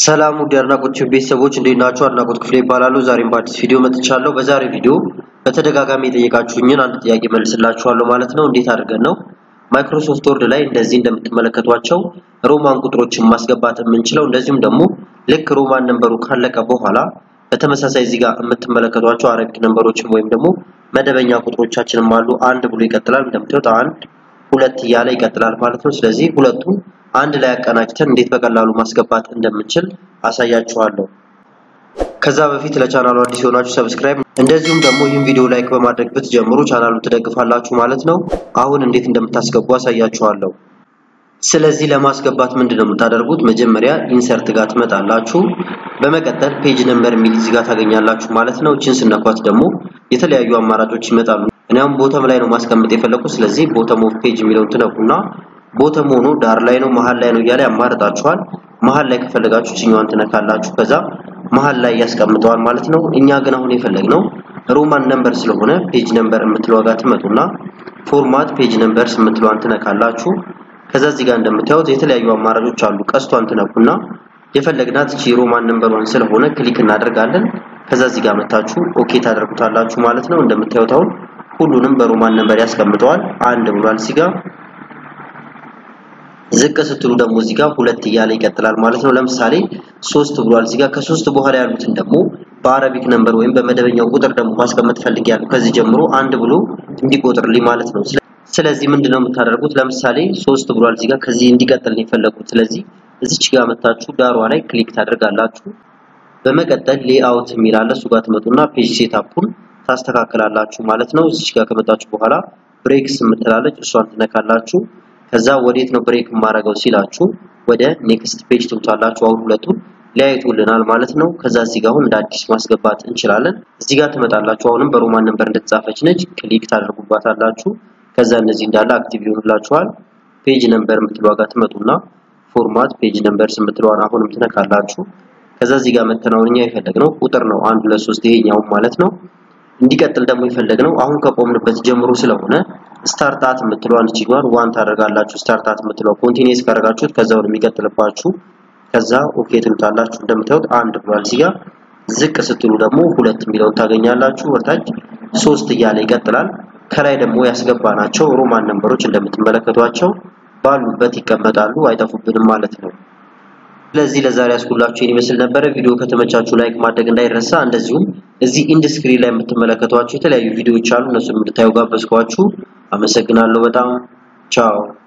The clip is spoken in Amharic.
ሰላም ውድ የአድናቆት ቤተሰቦች እንዴት ናችሁ? አድናቆት ክፍሌ ይባላሉ። ዛሬም በአዲስ ቪዲዮ መጥቻለሁ። በዛሬ ቪዲዮ በተደጋጋሚ የጠየቃችሁኝን አንድ ጥያቄ መልስላችኋለሁ ማለት ነው። እንዴት አድርገን ነው ማይክሮሶፍት ወርድ ላይ እንደዚህ እንደምትመለከቷቸው ሮማን ቁጥሮችን ማስገባት የምንችለው እንደዚሁም ደግሞ ልክ ሮማን ነንበሩ ካለቀ በኋላ በተመሳሳይ እዚህ ጋር የምትመለከቷቸው አረቢክ ነንበሮችን ወይም ደግሞ መደበኛ ቁጥሮቻችንም አሉ። አንድ ብሎ ይቀጥላል። እንደምታዩት አንድ ሁለት እያለ ይቀጥላል ማለት ነው። ስለዚህ ሁለቱን አንድ ላይ አቀናጅተን እንዴት በቀላሉ ማስገባት እንደምንችል አሳያችኋለሁ። ከዛ በፊት ለቻናሉ አዲስ የሆናችሁ ሰብስክራይብ፣ እንደዚሁም ደግሞ ይህን ቪዲዮ ላይክ በማድረግ ብትጀምሩ ቻናሉን ትደግፋላችሁ ማለት ነው። አሁን እንዴት እንደምታስገቡ አሳያችኋለሁ። ስለዚህ ለማስገባት ምንድነው የምታደርጉት? መጀመሪያ ኢንሰርት ጋር ትመጣላችሁ። በመቀጠል ፔጅ ነምበር የሚል እዚህ ጋር ታገኛላችሁ ማለት ነው። እችን ስነኳት ደግሞ የተለያዩ አማራጮች ይመጣሉ። እኔ አሁን ቦተም ላይ ነው ማስቀመጥ የፈለኩት። ስለዚህ ቦተም ኦፍ ፔጅ የሚለውን ትነኩና ቦተም ሆኖ ዳር ላይ ነው መሀል ላይ ነው እያለ ያማርጣችኋል። መሀል ላይ ከፈለጋችሁ ችኛዋን ትነካላችሁ። ከዛ መሀል ላይ ያስቀምጠዋል ማለት ነው። እኛ ግን አሁን የፈለግነው ሮማን ነምበር ስለሆነ ፔጅ ነምበር የምትለዋ ጋር ትመጡና ፎርማት ፔጅ ነምበርስ የምትለዋን ትነካላችሁ። ከዛ እዚህ ጋር እንደምታዩት የተለያዩ አማራጮች አሉ። ቀስቷን ትነኩና የፈለግናት እቺ ሮማን ነምበሯን ስለሆነ ክሊክ እናደርጋለን። ከዛ እዚህ ጋር መታችሁ ኦኬ ታደርጉታላችሁ ማለት ነው። እንደምታዩት አሁን ሁሉንም በሮማን ነምበር ያስቀምጠዋል። አንድ ብሏል እዚህ ጋር ዝቅ ስትሉ ደግሞ እዚህ ጋር ሁለት እያለ ይቀጥላል ማለት ነው። ለምሳሌ ሶስት ብሏል እዚህ ጋር ከሶስት በኋላ ያሉትን ደግሞ በአረቢክ ነምበር ወይም በመደበኛው ቁጥር ደግሞ ማስቀመጥ ፈልጊያለሁ ከዚህ ጀምሮ አንድ ብሎ እንዲቆጥርልኝ ማለት ነው። ስለዚህ ምንድነው የምታደርጉት? ለምሳሌ ሶስት ብሏል እዚህ ጋር ከዚህ እንዲቀጥል ነው የፈለኩት። ስለዚህ እዚች ጋር መታችሁ ዳሯ ላይ ክሊክ ታደርጋላችሁ። በመቀጠል ሌአውት የሚል አለ እሱ ጋር ትመጡና ፔጅ ሴታፑን ታስተካክላላችሁ ማለት ነው። እዚች ጋር ከመጣችሁ በኋላ ብሬክስ የምትላለች እሷን ትነካላችሁ። ከዛ ወዴት ነው ብሬክ የማደርገው ሲላችሁ ወደ ኔክስት ፔጅ ትውጣላችሁ። አሁን ሁለቱን ሊያይቱልናል ማለት ነው። ከዛ እዚህ ጋር አሁን እንደ አዲስ ማስገባት እንችላለን። እዚህ ጋር ትመጣላችሁ። አሁንም በሮማን ነምበር እንደተጻፈች ነች። ክሊክ ታደርጉባታላችሁ። ከዛ እነዚህ እንዳለ አክቲቭ ይሆኑላችኋል። ፔጅ ነምበር የምትለዋ ጋር ትመጡና ፎርማት ፔጅ ነምበርስ የምትለዋን አሁንም ትነካላችሁ። ከዛ እዚህ ጋር መተናውን እኛ የፈለግነው ቁጥር ነው አንድ ሁለት ሶስት ይሄኛው ማለት ነው። እንዲቀጥል ደግሞ የፈለግነው አሁን ከቆምንበት ጀምሮ ስለሆነ ስታርታት የምትለዋን እቺ ጋር ዋን ታደርጋላችሁ። ስታርታት የምትለው ኮንቲኒየስ ካደረጋችሁት ከዛው የሚቀጥልባችሁ ከዛ ኦኬ ትሉታላችሁ። እንደምታዩት አንድ ብሏል እዚህ ጋር ዝቅ ስትሉ ደግሞ ሁለት የሚለውን ታገኛላችሁ። ወርታች ሶስት እያለ ይቀጥላል። ከላይ ደግሞ ያስገባናቸው ሮማን ነምበሮች እንደምትመለከቷቸው ባሉበት ይቀመጣሉ፣ አይጠፉብንም ማለት ነው። ስለዚህ ለዛሬ ያስኩላችሁ ይህን ይመስል ነበረ። ቪዲዮ ከተመቻችሁ ላይክ ማድረግ እንዳይረሳ። እንደዚሁም እዚህ ኢንድ ስክሪን ላይ የምትመለከቷቸው የተለያዩ ቪዲዮዎች አሉ፣ እነሱን እንድታዩ ጋበዝኳችሁ። አመሰግናለሁ በጣም ቻው።